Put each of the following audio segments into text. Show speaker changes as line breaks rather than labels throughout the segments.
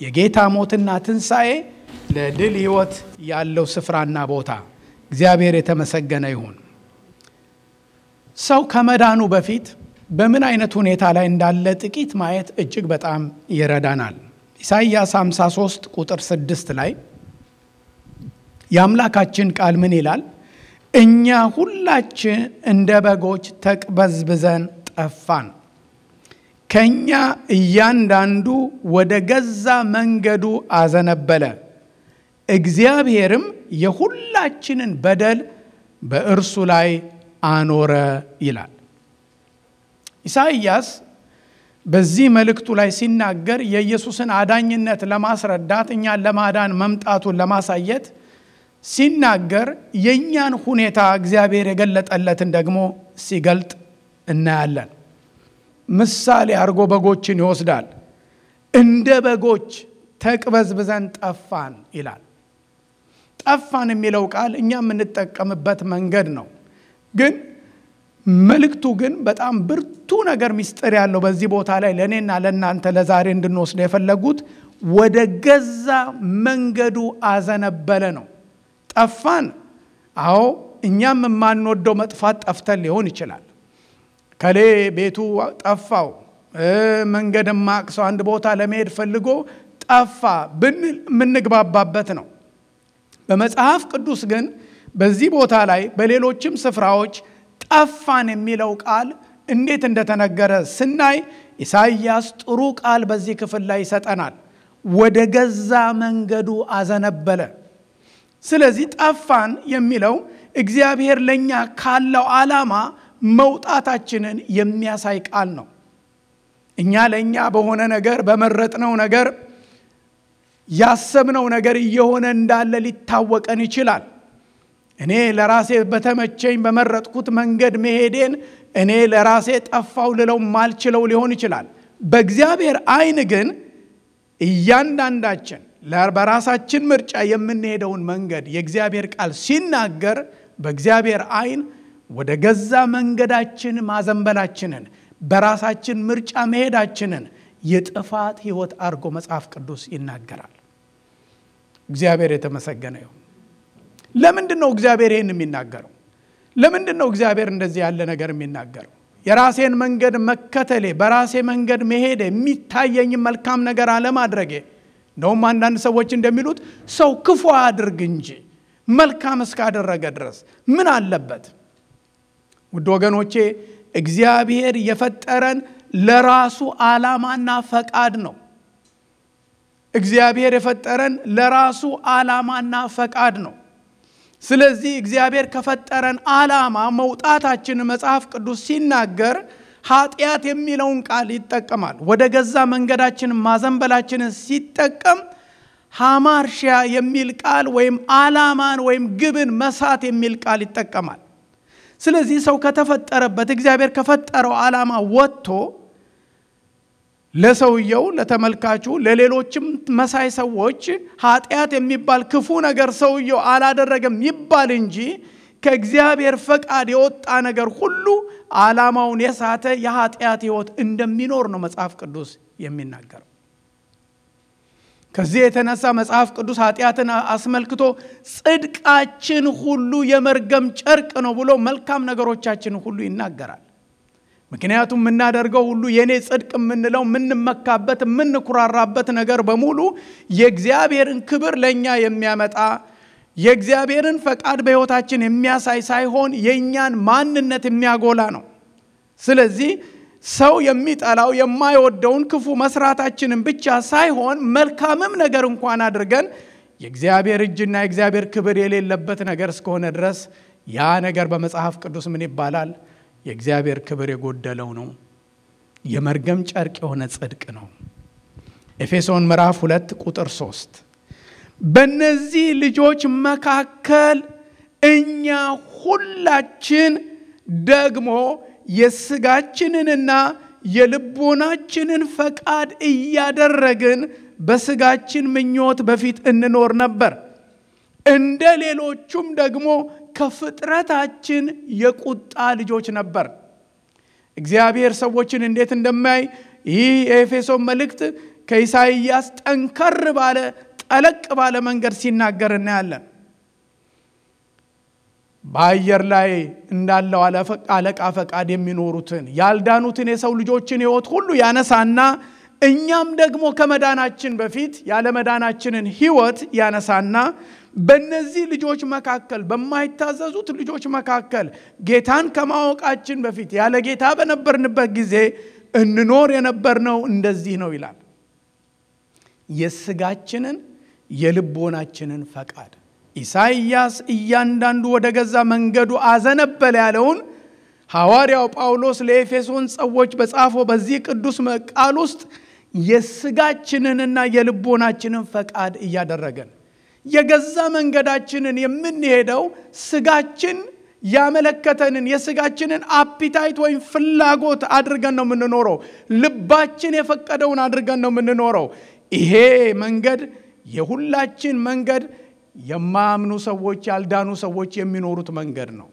የጌታ ሞትና ትንሣኤ ለድል ሕይወት ያለው ስፍራና ቦታ እግዚአብሔር የተመሰገነ ይሁን። ሰው ከመዳኑ በፊት በምን አይነት ሁኔታ ላይ እንዳለ ጥቂት ማየት እጅግ በጣም ይረዳናል። ኢሳይያስ 53 ቁጥር 6 ላይ የአምላካችን ቃል ምን ይላል? እኛ ሁላችን እንደ በጎች ተቅበዝብዘን ጠፋን፣ ከእኛ እያንዳንዱ ወደ ገዛ መንገዱ አዘነበለ፣ እግዚአብሔርም የሁላችንን በደል በእርሱ ላይ አኖረ ይላል። ኢሳይያስ በዚህ መልእክቱ ላይ ሲናገር የኢየሱስን አዳኝነት ለማስረዳት እኛን ለማዳን መምጣቱን ለማሳየት ሲናገር የእኛን ሁኔታ እግዚአብሔር የገለጠለትን ደግሞ ሲገልጥ እናያለን። ምሳሌ አድርጎ በጎችን ይወስዳል። እንደ በጎች ተቅበዝብዘን ጠፋን ይላል። ጠፋን የሚለው ቃል እኛ የምንጠቀምበት መንገድ ነው። ግን መልእክቱ ግን በጣም ብርቱ ነገር ምስጢር ያለው በዚህ ቦታ ላይ ለእኔና ለእናንተ ለዛሬ እንድንወስድ የፈለጉት ወደ ገዛ መንገዱ አዘነበለ ነው። ጠፋን። አዎ እኛም የማንወደው መጥፋት ጠፍተን ሊሆን ይችላል። ከሌ ቤቱ ጠፋው፣ መንገድ ማቅሰው አንድ ቦታ ለመሄድ ፈልጎ ጠፋ ብንል የምንግባባበት ነው። በመጽሐፍ ቅዱስ ግን በዚህ ቦታ ላይ በሌሎችም ስፍራዎች ጠፋን የሚለው ቃል እንዴት እንደተነገረ ስናይ ኢሳይያስ ጥሩ ቃል በዚህ ክፍል ላይ ይሰጠናል። ወደ ገዛ መንገዱ አዘነበለ። ስለዚህ ጠፋን የሚለው እግዚአብሔር ለእኛ ካለው ዓላማ መውጣታችንን የሚያሳይ ቃል ነው። እኛ ለእኛ በሆነ ነገር በመረጥነው ነገር ያሰብነው ነገር እየሆነ እንዳለ ሊታወቀን ይችላል። እኔ ለራሴ በተመቸኝ በመረጥኩት መንገድ መሄዴን እኔ ለራሴ ጠፋው ልለው ማልችለው ሊሆን ይችላል። በእግዚአብሔር ዓይን ግን እያንዳንዳችን በራሳችን ምርጫ የምንሄደውን መንገድ የእግዚአብሔር ቃል ሲናገር በእግዚአብሔር ዓይን ወደ ገዛ መንገዳችን ማዘንበላችንን በራሳችን ምርጫ መሄዳችንን የጥፋት ሕይወት አድርጎ መጽሐፍ ቅዱስ ይናገራል። እግዚአብሔር የተመሰገነ ይሁን። ለምንድን ነው እግዚአብሔር ይህን የሚናገረው? ለምንድን ነው እግዚአብሔር እንደዚህ ያለ ነገር የሚናገረው? የራሴን መንገድ መከተሌ፣ በራሴ መንገድ መሄድ፣ የሚታየኝ መልካም ነገር አለማድረጌ እንደውም አንዳንድ ሰዎች እንደሚሉት ሰው ክፉ አያድርግ እንጂ መልካም እስካደረገ ድረስ ምን አለበት? ውድ ወገኖቼ እግዚአብሔር የፈጠረን ለራሱ ዓላማና ፈቃድ ነው። እግዚአብሔር የፈጠረን ለራሱ ዓላማና ፈቃድ ነው። ስለዚህ እግዚአብሔር ከፈጠረን ዓላማ መውጣታችንን መጽሐፍ ቅዱስ ሲናገር ኃጢአት የሚለውን ቃል ይጠቀማል። ወደ ገዛ መንገዳችንን ማዘንበላችንን ሲጠቀም ሃማርሺያ የሚል ቃል ወይም ዓላማን ወይም ግብን መሳት የሚል ቃል ይጠቀማል። ስለዚህ ሰው ከተፈጠረበት እግዚአብሔር ከፈጠረው ዓላማ ወጥቶ ለሰውየው፣ ለተመልካቹ፣ ለሌሎችም መሳይ ሰዎች ኃጢአት የሚባል ክፉ ነገር ሰውየው አላደረገም ይባል እንጂ ከእግዚአብሔር ፈቃድ የወጣ ነገር ሁሉ ዓላማውን የሳተ የኃጢአት ሕይወት እንደሚኖር ነው መጽሐፍ ቅዱስ የሚናገረው። ከዚህ የተነሳ መጽሐፍ ቅዱስ ኃጢአትን አስመልክቶ ጽድቃችን ሁሉ የመርገም ጨርቅ ነው ብሎ መልካም ነገሮቻችን ሁሉ ይናገራል። ምክንያቱም የምናደርገው ሁሉ የእኔ ጽድቅ የምንለው የምንመካበት የምንኩራራበት ነገር በሙሉ የእግዚአብሔርን ክብር ለእኛ የሚያመጣ የእግዚአብሔርን ፈቃድ በሕይወታችን የሚያሳይ ሳይሆን የእኛን ማንነት የሚያጎላ ነው። ስለዚህ ሰው የሚጠላው የማይወደውን ክፉ መስራታችንን ብቻ ሳይሆን መልካምም ነገር እንኳን አድርገን የእግዚአብሔር እጅና የእግዚአብሔር ክብር የሌለበት ነገር እስከሆነ ድረስ ያ ነገር በመጽሐፍ ቅዱስ ምን ይባላል? የእግዚአብሔር ክብር የጎደለው ነው። የመርገም ጨርቅ የሆነ ጽድቅ ነው። ኤፌሶን ምዕራፍ ሁለት ቁጥር ሶስት በእነዚህ ልጆች መካከል እኛ ሁላችን ደግሞ የስጋችንንና የልቦናችንን ፈቃድ እያደረግን በስጋችን ምኞት በፊት እንኖር ነበር። እንደ ሌሎቹም ደግሞ ከፍጥረታችን የቁጣ ልጆች ነበር። እግዚአብሔር ሰዎችን እንዴት እንደማይ ይህ የኤፌሶን መልእክት ከኢሳይያስ ጠንከር ባለ ጠለቅ ባለ መንገድ ሲናገር እናያለን። በአየር ላይ እንዳለው አለቃ ፈቃድ የሚኖሩትን ያልዳኑትን የሰው ልጆችን ሕይወት ሁሉ ያነሳና እኛም ደግሞ ከመዳናችን በፊት ያለመዳናችንን ሕይወት ያነሳና በእነዚህ ልጆች መካከል በማይታዘዙት ልጆች መካከል ጌታን ከማወቃችን በፊት ያለ ጌታ በነበርንበት ጊዜ እንኖር የነበርነው እንደዚህ ነው ይላል። የስጋችንን የልቦናችንን ፈቃድ ኢሳይያስ እያንዳንዱ ወደ ገዛ መንገዱ አዘነበለ ያለውን ሐዋርያው ጳውሎስ ለኤፌሶን ሰዎች በጻፈው በዚህ ቅዱስ ቃል ውስጥ የስጋችንንና የልቦናችንን ፈቃድ እያደረገን የገዛ መንገዳችንን የምንሄደው ስጋችን ያመለከተንን የስጋችንን አፒታይት ወይም ፍላጎት አድርገን ነው የምንኖረው። ልባችን የፈቀደውን አድርገን ነው የምንኖረው። ይሄ መንገድ የሁላችን መንገድ የማያምኑ ሰዎች ያልዳኑ ሰዎች የሚኖሩት መንገድ ነው።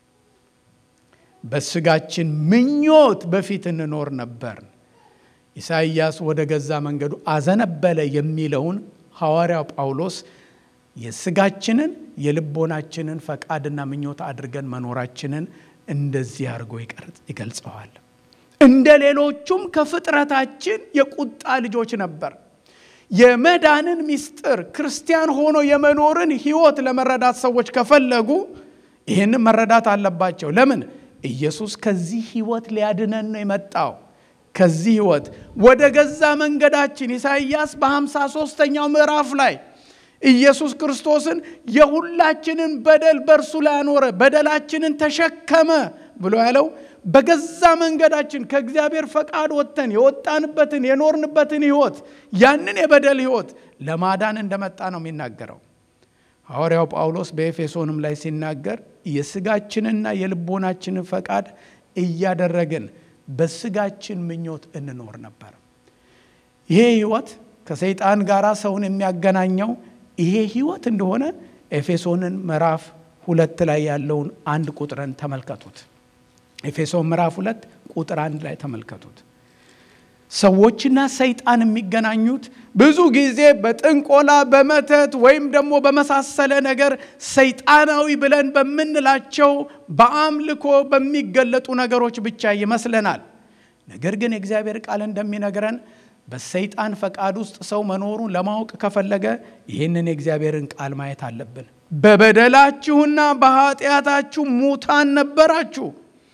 በስጋችን ምኞት በፊት እንኖር ነበር። ኢሳይያስ ወደ ገዛ መንገዱ አዘነበለ የሚለውን ሐዋርያው ጳውሎስ የስጋችንን የልቦናችንን ፈቃድና ምኞት አድርገን መኖራችንን እንደዚህ አድርጎ ይገልጸዋል። እንደ ሌሎቹም ከፍጥረታችን የቁጣ ልጆች ነበር። የመዳንን ምስጢር ክርስቲያን ሆኖ የመኖርን ሕይወት ለመረዳት ሰዎች ከፈለጉ ይህንን መረዳት አለባቸው። ለምን? ኢየሱስ ከዚህ ሕይወት ሊያድነን ነው የመጣው። ከዚህ ሕይወት ወደ ገዛ መንገዳችን ኢሳይያስ በሃምሳ ሦስተኛው ምዕራፍ ላይ ኢየሱስ ክርስቶስን የሁላችንን በደል በእርሱ ላይ አኖረ፣ በደላችንን ተሸከመ ብሎ ያለው በገዛ መንገዳችን ከእግዚአብሔር ፈቃድ ወጥተን የወጣንበትን የኖርንበትን ሕይወት ያንን የበደል ሕይወት ለማዳን እንደመጣ ነው የሚናገረው። ሐዋርያው ጳውሎስ በኤፌሶንም ላይ ሲናገር የስጋችንና የልቦናችንን ፈቃድ እያደረግን በስጋችን ምኞት እንኖር ነበር። ይሄ ሕይወት ከሰይጣን ጋር ሰውን የሚያገናኘው ይሄ ሕይወት እንደሆነ ኤፌሶንን ምዕራፍ ሁለት ላይ ያለውን አንድ ቁጥርን ተመልከቱት። ኤፌሶን ምዕራፍ ሁለት ቁጥር አንድ ላይ ተመልከቱት። ሰዎችና ሰይጣን የሚገናኙት ብዙ ጊዜ በጥንቆላ በመተት ወይም ደግሞ በመሳሰለ ነገር ሰይጣናዊ ብለን በምንላቸው በአምልኮ በሚገለጡ ነገሮች ብቻ ይመስለናል። ነገር ግን የእግዚአብሔር ቃል እንደሚነግረን በሰይጣን ፈቃድ ውስጥ ሰው መኖሩን ለማወቅ ከፈለገ ይህንን የእግዚአብሔርን ቃል ማየት አለብን። በበደላችሁና በኃጢአታችሁ ሙታን ነበራችሁ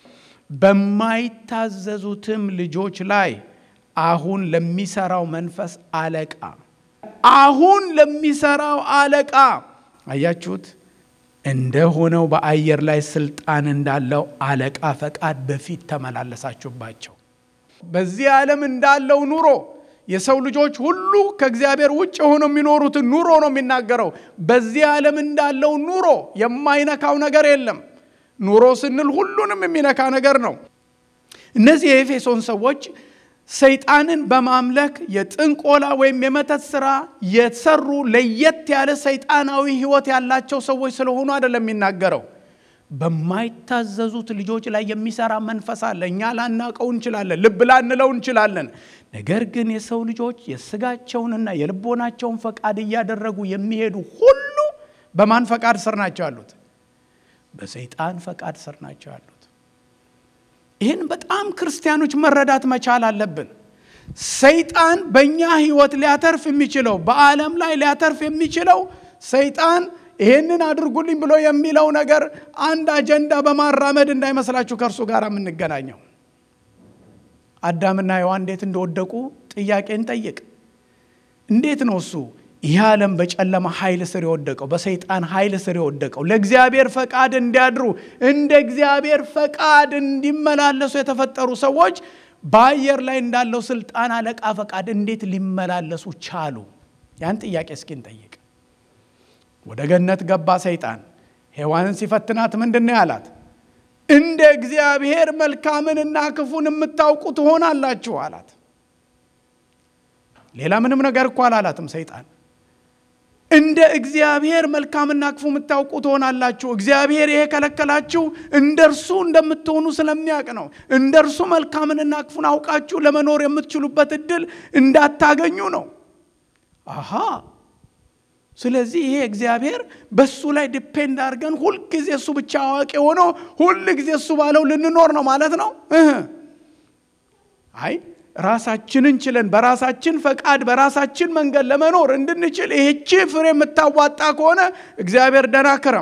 በማይታዘዙትም ልጆች ላይ አሁን ለሚሰራው መንፈስ አለቃ አሁን ለሚሰራው አለቃ አያችሁት እንደሆነው በአየር ላይ ስልጣን እንዳለው አለቃ ፈቃድ በፊት ተመላለሳችሁባቸው። በዚህ ዓለም እንዳለው ኑሮ የሰው ልጆች ሁሉ ከእግዚአብሔር ውጭ ሆነው የሚኖሩትን ኑሮ ነው የሚናገረው። በዚህ ዓለም እንዳለው ኑሮ የማይነካው ነገር የለም። ኑሮ ስንል ሁሉንም የሚነካ ነገር ነው። እነዚህ የኤፌሶን ሰዎች ሰይጣንን በማምለክ የጥንቆላ ወይም የመተት ስራ የሰሩ ለየት ያለ ሰይጣናዊ ሕይወት ያላቸው ሰዎች ስለሆኑ አይደለም የሚናገረው። በማይታዘዙት ልጆች ላይ የሚሰራ መንፈስ አለ። እኛ ላናቀው እንችላለን፣ ልብ ላንለው እንችላለን። ነገር ግን የሰው ልጆች የስጋቸውንና የልቦናቸውን ፈቃድ እያደረጉ የሚሄዱ ሁሉ በማን ፈቃድ ስር ናቸው ያሉት? በሰይጣን ፈቃድ ስር ናቸው ያሉት። ይህን በጣም ክርስቲያኖች መረዳት መቻል አለብን። ሰይጣን በእኛ ህይወት ሊያተርፍ የሚችለው በዓለም ላይ ሊያተርፍ የሚችለው ሰይጣን ይህንን አድርጉልኝ ብሎ የሚለው ነገር አንድ አጀንዳ በማራመድ እንዳይመስላችሁ ከእርሱ ጋር የምንገናኘው። አዳምና ሔዋን እንዴት እንደወደቁ ጥያቄን ጠይቅ። እንዴት ነው እሱ ይህ ዓለም በጨለማ ኃይል ስር የወደቀው በሰይጣን ኃይል ስር የወደቀው ለእግዚአብሔር ፈቃድ እንዲያድሩ እንደ እግዚአብሔር ፈቃድ እንዲመላለሱ የተፈጠሩ ሰዎች በአየር ላይ እንዳለው ስልጣን አለቃ ፈቃድ እንዴት ሊመላለሱ ቻሉ? ያን ጥያቄ እስኪ እንጠይቅ። ወደ ገነት ገባ ሰይጣን። ሔዋንን ሲፈትናት ምንድን ነው ያላት? እንደ እግዚአብሔር መልካምንና ክፉን የምታውቁ ትሆናላችሁ አላት። ሌላ ምንም ነገር እኮ አላላትም ሰይጣን እንደ እግዚአብሔር መልካምና ክፉ የምታውቁ ትሆናላችሁ። እግዚአብሔር ይሄ ከለከላችሁ እንደ እርሱ እንደምትሆኑ ስለሚያውቅ ነው። እንደ እርሱ መልካምንና ክፉን አውቃችሁ ለመኖር የምትችሉበት እድል እንዳታገኙ ነው። አሃ ስለዚህ ይሄ እግዚአብሔር በሱ ላይ ዲፔንድ አድርገን ሁልጊዜ እሱ ብቻ አዋቂ ሆኖ ሁል ጊዜ እሱ ባለው ልንኖር ነው ማለት ነው። አይ ራሳችንን ችለን በራሳችን ፈቃድ በራሳችን መንገድ ለመኖር እንድንችል ይህቺ ፍሬ የምታዋጣ ከሆነ እግዚአብሔር ደህና ክረም።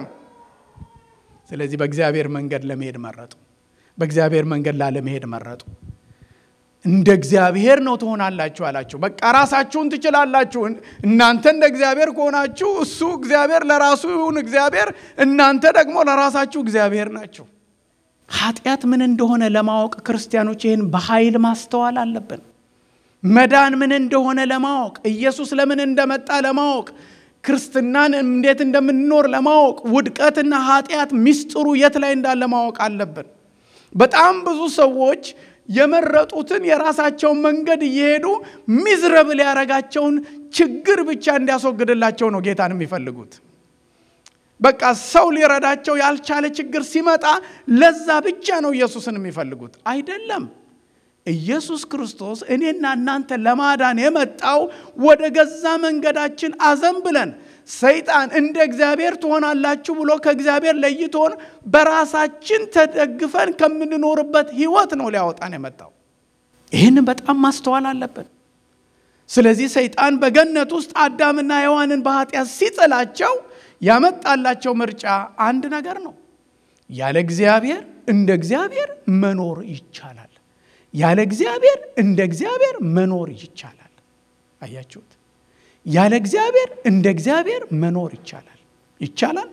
ስለዚህ በእግዚአብሔር መንገድ ለመሄድ መረጡ። በእግዚአብሔር መንገድ ላለመሄድ መረጡ። እንደ እግዚአብሔር ነው ትሆናላችሁ አላችሁ። በቃ ራሳችሁን ትችላላችሁ። እናንተ እንደ እግዚአብሔር ከሆናችሁ እሱ እግዚአብሔር ለራሱ ይሁን እግዚአብሔር፣ እናንተ ደግሞ ለራሳችሁ እግዚአብሔር ናቸው። ኃጢአት ምን እንደሆነ ለማወቅ ክርስቲያኖች ይህን በኃይል ማስተዋል አለብን። መዳን ምን እንደሆነ ለማወቅ ኢየሱስ ለምን እንደመጣ ለማወቅ ክርስትናን እንዴት እንደምንኖር ለማወቅ ውድቀትና ኃጢአት ሚስጥሩ የት ላይ እንዳለ ማወቅ አለብን። በጣም ብዙ ሰዎች የመረጡትን የራሳቸውን መንገድ እየሄዱ ሚዝረብል ያረጋቸውን ችግር ብቻ እንዲያስወግድላቸው ነው ጌታን የሚፈልጉት። በቃ ሰው ሊረዳቸው ያልቻለ ችግር ሲመጣ ለዛ ብቻ ነው ኢየሱስን የሚፈልጉት። አይደለም። ኢየሱስ ክርስቶስ እኔና እናንተ ለማዳን የመጣው ወደ ገዛ መንገዳችን አዘን ብለን ሰይጣን እንደ እግዚአብሔር ትሆናላችሁ ብሎ ከእግዚአብሔር ለይቶን በራሳችን ተደግፈን ከምንኖርበት ሕይወት ነው ሊያወጣን የመጣው። ይህን በጣም ማስተዋል አለብን። ስለዚህ ሰይጣን በገነት ውስጥ አዳምና ሔዋንን በኃጢአት ሲጥላቸው ያመጣላቸው ምርጫ አንድ ነገር ነው። ያለ እግዚአብሔር እንደ እግዚአብሔር መኖር ይቻላል። ያለ እግዚአብሔር እንደ እግዚአብሔር መኖር ይቻላል። አያችሁት? ያለ እግዚአብሔር እንደ እግዚአብሔር መኖር ይቻላል። ይቻላል።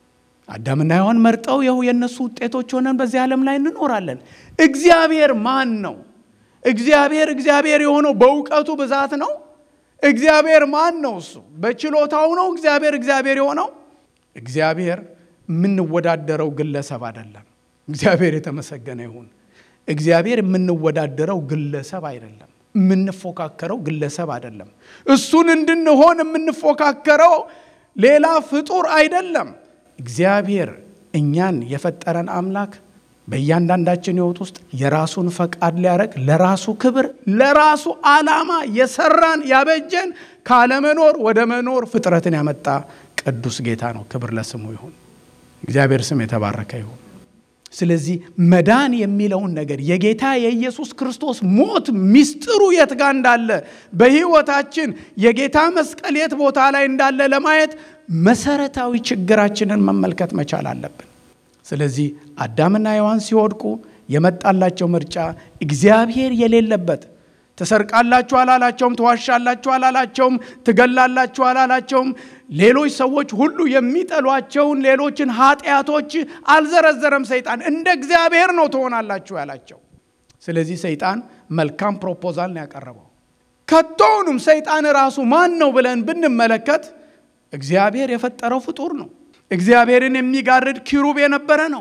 አዳምና ሔዋን መርጠው ይኸው የእነሱ ውጤቶች ሆነን በዚህ ዓለም ላይ እንኖራለን። እግዚአብሔር ማን ነው? እግዚአብሔር እግዚአብሔር የሆነው በእውቀቱ ብዛት ነው። እግዚአብሔር ማን ነው? እሱ በችሎታው ነው እግዚአብሔር እግዚአብሔር የሆነው። እግዚአብሔር የምንወዳደረው ግለሰብ አይደለም። እግዚአብሔር የተመሰገነ ይሁን። እግዚአብሔር የምንወዳደረው ግለሰብ አይደለም። የምንፎካከረው ግለሰብ አይደለም። እሱን እንድንሆን የምንፎካከረው ሌላ ፍጡር አይደለም። እግዚአብሔር እኛን የፈጠረን አምላክ በእያንዳንዳችን ሕይወት ውስጥ የራሱን ፈቃድ ሊያደርግ ለራሱ ክብር ለራሱ ዓላማ የሰራን ያበጀን ካለመኖር ወደ መኖር ፍጥረትን ያመጣ ቅዱስ ጌታ ነው። ክብር ለስሙ ይሁን። እግዚአብሔር ስም የተባረከ ይሁን። ስለዚህ መዳን የሚለውን ነገር የጌታ የኢየሱስ ክርስቶስ ሞት ሚስጥሩ የት ጋር እንዳለ በሕይወታችን የጌታ መስቀል የት ቦታ ላይ እንዳለ ለማየት መሰረታዊ ችግራችንን መመልከት መቻል አለብን። ስለዚህ አዳምና ሔዋን ሲወድቁ የመጣላቸው ምርጫ እግዚአብሔር የሌለበት ትሰርቃላችሁ አላላቸውም፣ ትዋሻላችሁ አላላቸውም፣ ትገላላችሁ አላላቸውም። ሌሎች ሰዎች ሁሉ የሚጠሏቸውን ሌሎችን ኃጢአቶች አልዘረዘረም። ሰይጣን እንደ እግዚአብሔር ነው ትሆናላችሁ ያላቸው። ስለዚህ ሰይጣን መልካም ፕሮፖዛል ነው ያቀረበው። ከቶውንም ሰይጣን ራሱ ማን ነው ብለን ብንመለከት እግዚአብሔር የፈጠረው ፍጡር ነው። እግዚአብሔርን የሚጋርድ ኪሩብ የነበረ ነው።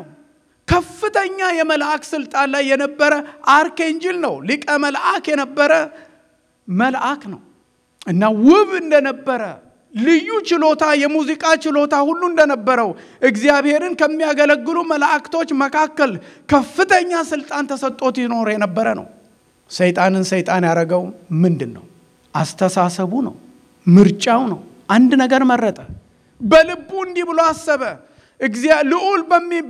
ከፍተኛ የመልአክ ስልጣን ላይ የነበረ አርኬንጅል ነው። ሊቀ መልአክ የነበረ መልአክ ነው እና ውብ እንደነበረ ልዩ ችሎታ የሙዚቃ ችሎታ ሁሉ እንደነበረው እግዚአብሔርን ከሚያገለግሉ መላእክቶች መካከል ከፍተኛ ስልጣን ተሰጥቶት ይኖር የነበረ ነው። ሰይጣንን ሰይጣን ያደረገው ምንድን ነው? አስተሳሰቡ ነው፣ ምርጫው ነው። አንድ ነገር መረጠ። በልቡ እንዲህ ብሎ አሰበ። ልዑል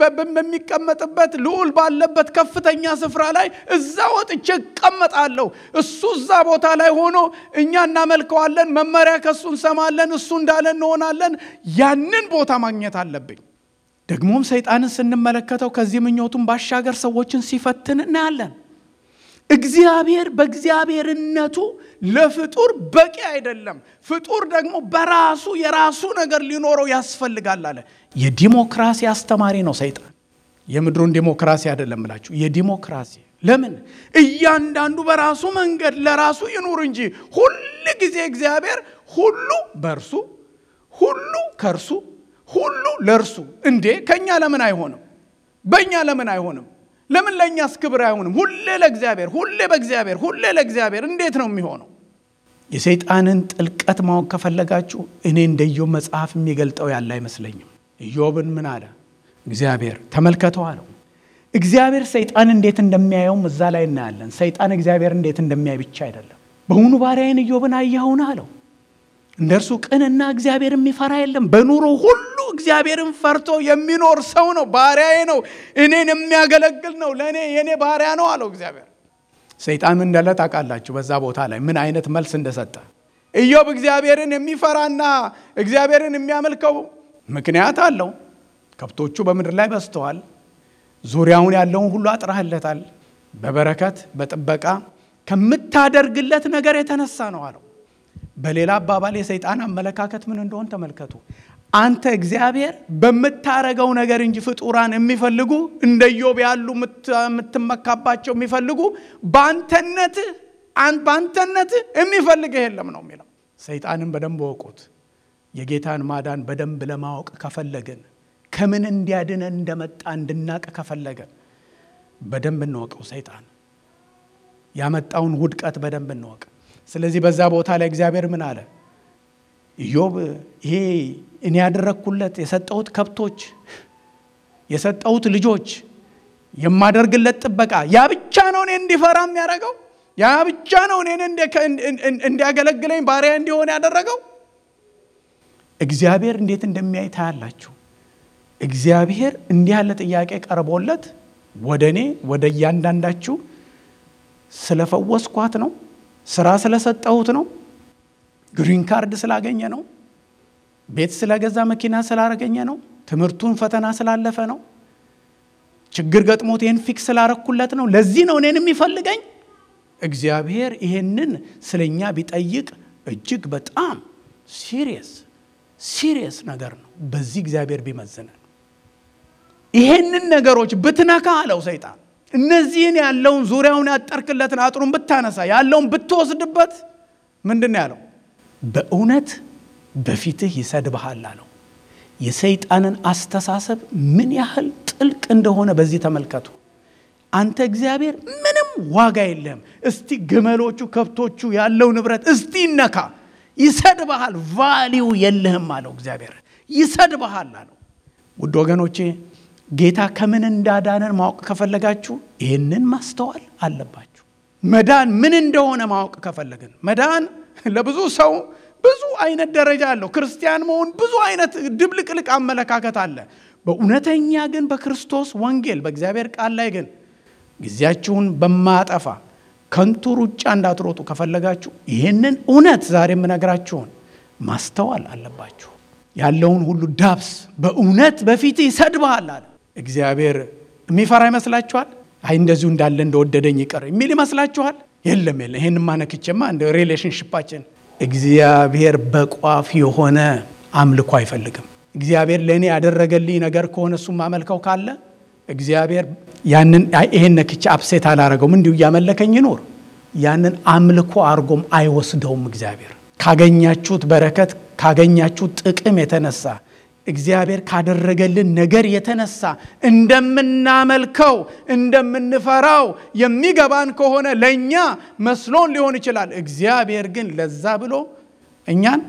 በሚቀመጥበት ልዑል ባለበት ከፍተኛ ስፍራ ላይ እዛ ወጥቼ እቀመጣለሁ። እሱ እዛ ቦታ ላይ ሆኖ እኛ እናመልከዋለን፣ መመሪያ ከእሱ እንሰማለን፣ እሱ እንዳለ እንሆናለን። ያንን ቦታ ማግኘት አለብኝ። ደግሞም ሰይጣንን ስንመለከተው ከዚህ ምኞቱን ባሻገር ሰዎችን ሲፈትን እናያለን። እግዚአብሔር በእግዚአብሔርነቱ ለፍጡር በቂ አይደለም። ፍጡር ደግሞ በራሱ የራሱ ነገር ሊኖረው ያስፈልጋል አለ። የዲሞክራሲ አስተማሪ ነው ሰይጣን። የምድሩን ዲሞክራሲ አይደለም እላችሁ፣ የዲሞክራሲ ለምን እያንዳንዱ በራሱ መንገድ ለራሱ ይኑር እንጂ ሁል ጊዜ እግዚአብሔር ሁሉ በእርሱ ሁሉ ከእርሱ ሁሉ ለእርሱ። እንዴ ከእኛ ለምን አይሆንም? በእኛ ለምን አይሆንም? ለምን ለእኛስ ክብር አይሆንም? ሁሌ ለእግዚአብሔር፣ ሁሌ በእግዚአብሔር፣ ሁሌ ለእግዚአብሔር እንዴት ነው የሚሆነው? የሰይጣንን ጥልቀት ማወቅ ከፈለጋችሁ እኔ እንደ ኢዮብ መጽሐፍ የሚገልጠው ያለ አይመስለኝም። ኢዮብን ምን አለ እግዚአብሔር ተመልከተው አለው። እግዚአብሔር ሰይጣን እንዴት እንደሚያየውም እዛ ላይ እናያለን። ሰይጣን እግዚአብሔር እንዴት እንደሚያይ ብቻ አይደለም። በውኑ ባሪያዬን ኢዮብን አየኸውን አለው። እንደ እርሱ ቅንና እግዚአብሔር የሚፈራ የለም። በኑሮ ሁሉ እግዚአብሔርን ፈርቶ የሚኖር ሰው ነው። ባሪያዬ ነው፣ እኔን የሚያገለግል ነው፣ ለእኔ የእኔ ባሪያ ነው አለው እግዚአብሔር። ሰይጣን ምን እንዳለ ታውቃላችሁ? በዛ ቦታ ላይ ምን አይነት መልስ እንደሰጠ። ኢዮብ እግዚአብሔርን የሚፈራና እግዚአብሔርን የሚያመልከው ምክንያት አለው። ከብቶቹ በምድር ላይ በዝተዋል። ዙሪያውን ያለውን ሁሉ አጥራህለታል። በበረከት በጥበቃ ከምታደርግለት ነገር የተነሳ ነው አለው። በሌላ አባባል የሰይጣን አመለካከት ምን እንደሆን ተመልከቱ። አንተ እግዚአብሔር በምታረገው ነገር እንጂ ፍጡራን የሚፈልጉ እንደ ኢዮብ ያሉ የምትመካባቸው የሚፈልጉ በአንተነት በአንተነት የሚፈልግህ የለም ነው የሚለው። ሰይጣንን በደንብ ወቁት። የጌታን ማዳን በደንብ ለማወቅ ከፈለግን ከምን እንዲያድነን እንደመጣ እንድናቅ ከፈለገን በደንብ እንወቀው። ሰይጣን ያመጣውን ውድቀት በደንብ እንወቅ። ስለዚህ በዛ ቦታ ላይ እግዚአብሔር ምን አለ? ኢዮብ ይሄ እኔ ያደረግኩለት የሰጠሁት ከብቶች፣ የሰጠሁት ልጆች፣ የማደርግለት ጥበቃ ያ ብቻ ነው እኔ እንዲፈራ የሚያደርገው? ያ ብቻ ነው እኔን እንዲያገለግለኝ ባሪያ እንዲሆን ያደረገው? እግዚአብሔር እንዴት እንደሚያይ ታያላችሁ። እግዚአብሔር እንዲህ ያለ ጥያቄ ቀርቦለት ወደ እኔ ወደ እያንዳንዳችሁ ስለፈወስኳት ነው፣ ስራ ስለሰጠሁት ነው፣ ግሪን ካርድ ስላገኘ ነው፣ ቤት ስለገዛ መኪና ስላረገኘ ነው፣ ትምህርቱን ፈተና ስላለፈ ነው፣ ችግር ገጥሞት ይህን ፊክስ ስላረኩለት ነው፣ ለዚህ ነው እኔን የሚፈልገኝ። እግዚአብሔር ይሄንን ስለኛ ቢጠይቅ እጅግ በጣም ሲሪየስ ሲሪየስ ነገር ነው። በዚህ እግዚአብሔር ቢመዝነን ይሄንን ነገሮች ብትነካ አለው ሰይጣን፣ እነዚህን ያለውን ዙሪያውን ያጠርክለትን አጥሩን ብታነሳ ያለውን ብትወስድበት ምንድን ነው ያለው? በእውነት በፊትህ ይሰድብሃል አለው። የሰይጣንን አስተሳሰብ ምን ያህል ጥልቅ እንደሆነ በዚህ ተመልከቱ። አንተ እግዚአብሔር ምንም ዋጋ የለህም። እስቲ ግመሎቹ፣ ከብቶቹ፣ ያለው ንብረት እስቲ ይነካ ይሰድብሃል። ቫሊው የለህም አለው እግዚአብሔር። ይሰድብሃል አለው። ውድ ወገኖቼ ጌታ ከምን እንዳዳነን ማወቅ ከፈለጋችሁ ይህንን ማስተዋል አለባችሁ። መዳን ምን እንደሆነ ማወቅ ከፈለግን መዳን ለብዙ ሰው ብዙ አይነት ደረጃ አለው። ክርስቲያን መሆን ብዙ አይነት ድብልቅልቅ አመለካከት አለ። በእውነተኛ ግን በክርስቶስ ወንጌል በእግዚአብሔር ቃል ላይ ግን ጊዜያችሁን በማጠፋ ከንቱ ሩጫ እንዳትሮጡ ከፈለጋችሁ ይህንን እውነት ዛሬ የምነግራችሁን ማስተዋል አለባችሁ። ያለውን ሁሉ ዳብስ በእውነት በፊት ይሰድብሃል አለ እግዚአብሔር። የሚፈራ ይመስላችኋል? አይ እንደዚሁ እንዳለ እንደወደደኝ ይቀር የሚል ይመስላችኋል? የለም የለም። ይህን ማነክቼማ እንደ ሪሌሽንሽፓችን እግዚአብሔር በቋፍ የሆነ አምልኮ አይፈልግም። እግዚአብሔር ለእኔ ያደረገልኝ ነገር ከሆነ እሱ ማመልከው ካለ እግዚአብሔር ያንን ይሄን ነክቼ አፕሴት አላረገውም እንዲሁ እያመለከኝ ይኖር ያንን አምልኮ አርጎም አይወስደውም። እግዚአብሔር ካገኛችሁት በረከት ካገኛችሁት ጥቅም የተነሳ እግዚአብሔር ካደረገልን ነገር የተነሳ እንደምናመልከው እንደምንፈራው የሚገባን ከሆነ ለእኛ መስሎን ሊሆን ይችላል። እግዚአብሔር ግን ለዛ ብሎ እኛን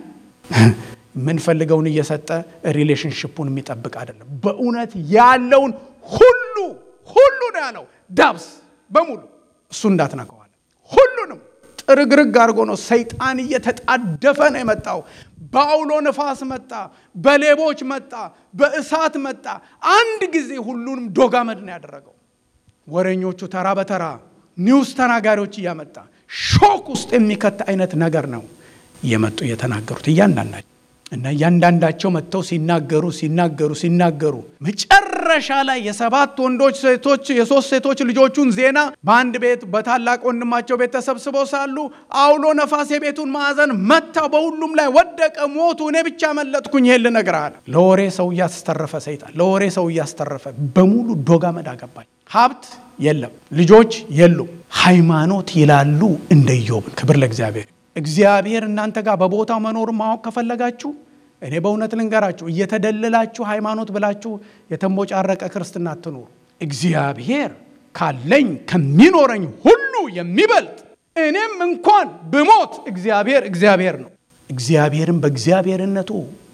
የምንፈልገውን እየሰጠ ሪሌሽንሽፑን የሚጠብቅ አይደለም። በእውነት ያለውን ሁሉ ሁሉ ነው ያለው። ዳብስ በሙሉ እሱ እንዳትነከዋል። ሁሉንም ጥርግርግ አድርጎ ነው ሰይጣን እየተጣደፈ ነው የመጣው። በአውሎ ነፋስ መጣ፣ በሌቦች መጣ፣ በእሳት መጣ። አንድ ጊዜ ሁሉንም ዶጋመድ ነው ያደረገው። ወሬኞቹ ተራ በተራ ኒውስ ተናጋሪዎች እያመጣ ሾክ ውስጥ የሚከት አይነት ነገር ነው እየመጡ እየተናገሩት እያንዳንዳቸው እና እያንዳንዳቸው መጥተው ሲናገሩ ሲናገሩ ሲናገሩ መጨረሻ ላይ የሰባት ወንዶች ሴቶች የሶስት ሴቶች ልጆቹን ዜና በአንድ ቤት በታላቅ ወንድማቸው ቤት ተሰብስበው ሳሉ አውሎ ነፋስ የቤቱን ማዕዘን መታው፣ በሁሉም ላይ ወደቀ፣ ሞቱ። እኔ ብቻ መለጥኩኝ። ይሄን ልነግርህ አለ። ለወሬ ሰው እያስተረፈ ሰይጣን ለወሬ ሰው እያስተረፈ በሙሉ ዶጋመድ አገባኝ። ሀብት የለም፣ ልጆች የሉም፣ ሃይማኖት ይላሉ እንደ ኢዮብን። ክብር ለእግዚአብሔር። እግዚአብሔር እናንተ ጋር በቦታው መኖር ማወቅ ከፈለጋችሁ እኔ በእውነት ልንገራችሁ፣ እየተደለላችሁ ሃይማኖት ብላችሁ የተንቦጫረቀ ክርስትና አትኑሩ። እግዚአብሔር ካለኝ ከሚኖረኝ ሁሉ የሚበልጥ እኔም እንኳን ብሞት እግዚአብሔር እግዚአብሔር ነው። እግዚአብሔርን በእግዚአብሔርነቱ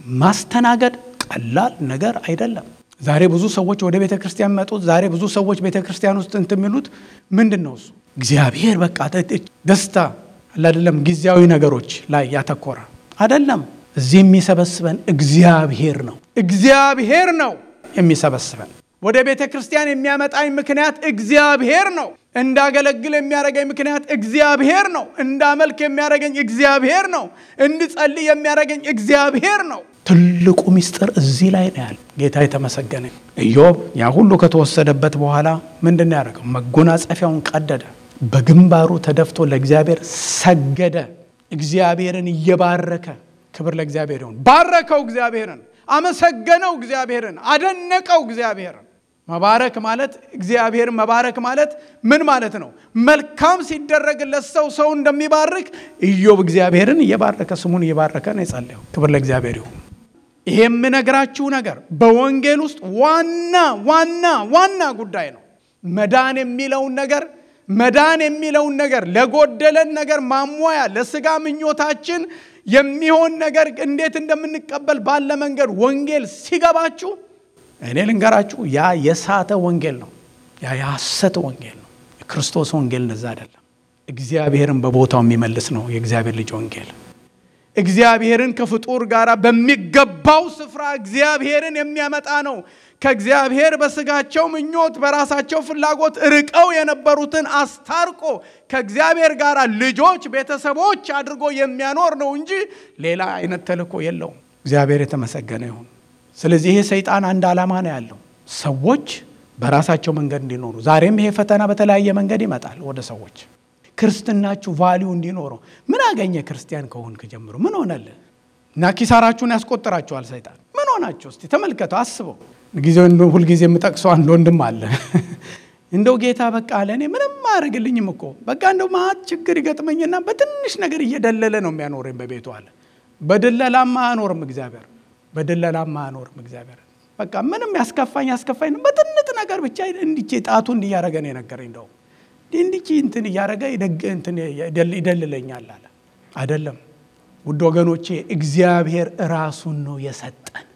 ማስተናገድ ቀላል ነገር አይደለም። ዛሬ ብዙ ሰዎች ወደ ቤተ ክርስቲያን መጡት። ዛሬ ብዙ ሰዎች ቤተ ክርስቲያን ውስጥ እንትን የሚሉት ምንድን ነው? እሱ እግዚአብሔር በቃ ደስታ አይደለም፣ ጊዜያዊ ነገሮች ላይ ያተኮረ አይደለም። እዚህ የሚሰበስበን እግዚአብሔር ነው። እግዚአብሔር ነው የሚሰበስበን። ወደ ቤተ ክርስቲያን የሚያመጣኝ ምክንያት እግዚአብሔር ነው። እንዳገለግል የሚያደርገኝ ምክንያት እግዚአብሔር ነው። እንዳመልክ የሚያደርገኝ እግዚአብሔር ነው። እንድጸልይ የሚያደርገኝ እግዚአብሔር ነው። ትልቁ ምስጢር እዚህ ላይ ነው ያለ። ጌታ የተመሰገነ። ኢዮብ ያ ሁሉ ከተወሰደበት በኋላ ምንድን ነው ያደረገው? መጎናጸፊያውን ቀደደ፣ በግንባሩ ተደፍቶ ለእግዚአብሔር ሰገደ። እግዚአብሔርን እየባረከ ክብር ለእግዚአብሔር ይሁን። ባረከው፣ እግዚአብሔርን አመሰገነው፣ እግዚአብሔርን አደነቀው፣ እግዚአብሔርን መባረክ ማለት እግዚአብሔርን መባረክ ማለት ምን ማለት ነው? መልካም ሲደረግለት ሰው ሰው እንደሚባርክ ኢዮብ እግዚአብሔርን እየባረከ ስሙን እየባረከ ነው የጸለየው። ክብር ለእግዚአብሔር ይሁን። ይሄ የምነግራችሁ ነገር በወንጌል ውስጥ ዋና ዋና ዋና ጉዳይ ነው። መዳን የሚለውን ነገር መዳን የሚለውን ነገር ለጎደለን ነገር ማሟያ ለስጋ ምኞታችን የሚሆን ነገር እንዴት እንደምንቀበል ባለ መንገድ ወንጌል ሲገባችሁ እኔ ልንገራችሁ፣ ያ የሳተ ወንጌል ነው። ያ የሐሰት ወንጌል ነው። የክርስቶስ ወንጌል እንደዛ አይደለም። እግዚአብሔርን በቦታው የሚመልስ ነው የእግዚአብሔር ልጅ ወንጌል። እግዚአብሔርን ከፍጡር ጋር በሚገባው ስፍራ እግዚአብሔርን የሚያመጣ ነው። ከእግዚአብሔር በስጋቸው ምኞት በራሳቸው ፍላጎት ርቀው የነበሩትን አስታርቆ ከእግዚአብሔር ጋር ልጆች፣ ቤተሰቦች አድርጎ የሚያኖር ነው እንጂ ሌላ አይነት ተልእኮ የለውም። እግዚአብሔር የተመሰገነ ይሁን። ስለዚህ ይሄ ሰይጣን አንድ ዓላማ ነው ያለው፣ ሰዎች በራሳቸው መንገድ እንዲኖሩ። ዛሬም ይሄ ፈተና በተለያየ መንገድ ይመጣል ወደ ሰዎች። ክርስትናችሁ ቫሊዩ እንዲኖረው ምን አገኘ? ክርስቲያን ከሆንክ ጀምሮ ምን ሆነልህ? እና ኪሳራችሁን ያስቆጥራችኋል ሰይጣን። ምን ሆናችሁ? እስቲ ተመልከተው፣ አስበው። ጊዜ ሁልጊዜ የምጠቅሰው አንድ ወንድም አለ እንደው ጌታ በቃ ለእኔ ምንም አያደርግልኝም እኮ በቃ እንደው ማት ችግር ይገጥመኝና በትንሽ ነገር እየደለለ ነው የሚያኖረኝ በቤቱ አለ። በድለላማ አያኖርም እግዚአብሔር በድለላማ አያኖርም እግዚአብሔር። በቃ ምንም ያስከፋኝ ያስከፋኝ በትንጥ ነገር ብቻ እንዲቼ ጣቱ እንዲያረገ ነው የነገረኝ። እንደው እንዲቼ እንትን እያረገ ይደልለኛል አለ። አይደለም ውድ ወገኖቼ፣ እግዚአብሔር ራሱን ነው የሰጠን።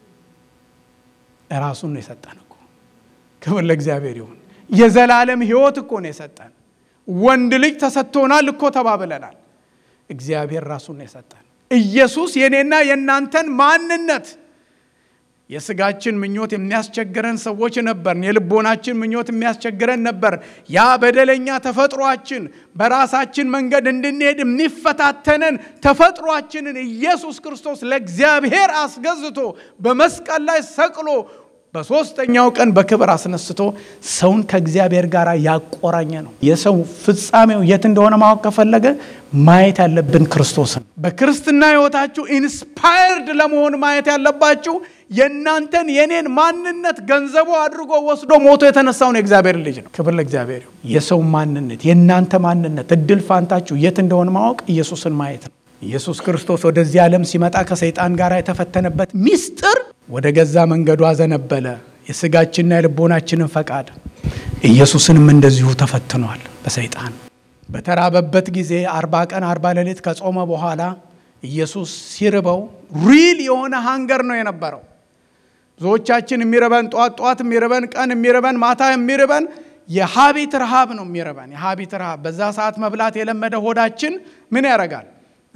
ራሱን ነው የሰጠን እኮ። ክብር ለእግዚአብሔር ይሁን። የዘላለም ሕይወት እኮ ነው የሰጠን። ወንድ ልጅ ተሰጥቶናል እኮ ተባብለናል። እግዚአብሔር ራሱን ነው የሰጠን። ኢየሱስ የኔና የእናንተን ማንነት የስጋችን ምኞት የሚያስቸግረን ሰዎች ነበርን። የልቦናችን ምኞት የሚያስቸግረን ነበር። ያ በደለኛ ተፈጥሯችን በራሳችን መንገድ እንድንሄድ የሚፈታተነን ተፈጥሯችንን ኢየሱስ ክርስቶስ ለእግዚአብሔር አስገዝቶ በመስቀል ላይ ሰቅሎ በሦስተኛው ቀን በክብር አስነስቶ ሰውን ከእግዚአብሔር ጋር ያቆራኘ ነው። የሰው ፍጻሜው የት እንደሆነ ማወቅ ከፈለገ ማየት ያለብን ክርስቶስን። በክርስትና ሕይወታችሁ ኢንስፓየርድ ለመሆን ማየት ያለባችሁ የእናንተን የኔን ማንነት ገንዘቡ አድርጎ ወስዶ ሞቶ የተነሳውን የእግዚአብሔር ልጅ ነው። ክብር ለእግዚአብሔር። የሰው ማንነት የእናንተ ማንነት እድል ፋንታችሁ የት እንደሆነ ማወቅ ኢየሱስን ማየት ነው። ኢየሱስ ክርስቶስ ወደዚህ ዓለም ሲመጣ ከሰይጣን ጋር የተፈተነበት ሚስጥር ወደ ገዛ መንገዱ አዘነበለ፣ የስጋችንና የልቦናችንን ፈቃድ። ኢየሱስንም እንደዚሁ ተፈትኗል በሰይጣን በተራበበት ጊዜ አርባ ቀን አርባ ሌሊት ከጾመ በኋላ ኢየሱስ ሲርበው ሪል የሆነ ሃንገር ነው የነበረው። ብዙዎቻችን የሚርበን ጠዋት ጠዋት የሚርበን ቀን የሚርበን ማታ የሚርበን የሀቢት ረሃብ ነው የሚርበን የሀቢት ረሃብ። በዛ ሰዓት መብላት የለመደ ሆዳችን ምን ያደርጋል?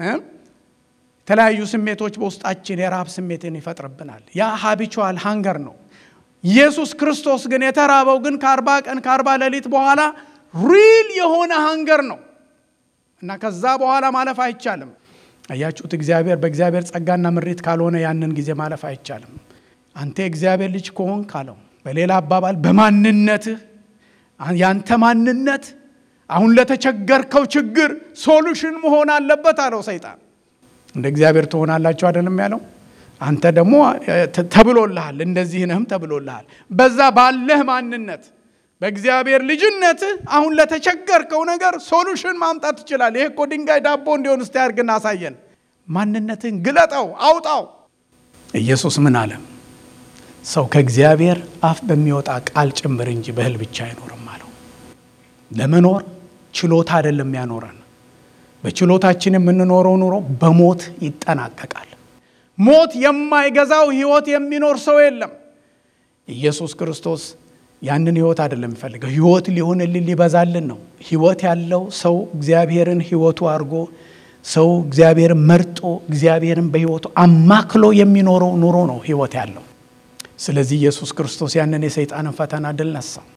የተለያዩ ስሜቶች በውስጣችን የረሃብ ስሜትን ይፈጥርብናል። ያ ሀቢቹዋል ሃንገር ነው። ኢየሱስ ክርስቶስ ግን የተራበው ግን ከአርባ ቀን ከአርባ ሌሊት በኋላ ሪል የሆነ ሃንገር ነው እና ከዛ በኋላ ማለፍ አይቻልም። አያችሁት? እግዚአብሔር በእግዚአብሔር ጸጋና ምሪት ካልሆነ ያንን ጊዜ ማለፍ አይቻልም። አንተ የእግዚአብሔር ልጅ ከሆን ካለው በሌላ አባባል በማንነትህ ያንተ ማንነት አሁን ለተቸገርከው ችግር ሶሉሽን መሆን አለበት አለው ሰይጣን። እንደ እግዚአብሔር ትሆናላችሁ አይደለም ያለው። አንተ ደግሞ ተብሎልሃል፣ እንደዚህ ነህም ተብሎልሃል። በዛ ባለህ ማንነት በእግዚአብሔር ልጅነትህ አሁን ለተቸገርከው ነገር ሶሉሽን ማምጣት ትችላለህ። ይሄ እኮ ድንጋይ ዳቦ እንዲሆን እስቲ አድርግና አሳየን። ማንነትህን ግለጠው፣ አውጣው። ኢየሱስ ምን አለ? ሰው ከእግዚአብሔር አፍ በሚወጣ ቃል ጭምር እንጂ በእህል ብቻ አይኖርም አለው። ለመኖር ችሎታ አይደለም ያኖረን በችሎታችን የምንኖረው ኑሮ በሞት ይጠናቀቃል። ሞት የማይገዛው ህይወት የሚኖር ሰው የለም። ኢየሱስ ክርስቶስ ያንን ህይወት አይደለም የሚፈልገው፣ ህይወት ሊሆንልን ሊበዛልን ነው። ህይወት ያለው ሰው እግዚአብሔርን ህይወቱ አድርጎ ሰው እግዚአብሔርን መርጦ እግዚአብሔርን በህይወቱ አማክሎ የሚኖረው ኑሮ ነው ህይወት ያለው። ስለዚህ ኢየሱስ ክርስቶስ ያንን የሰይጣንን ፈተና ድል ነሳው።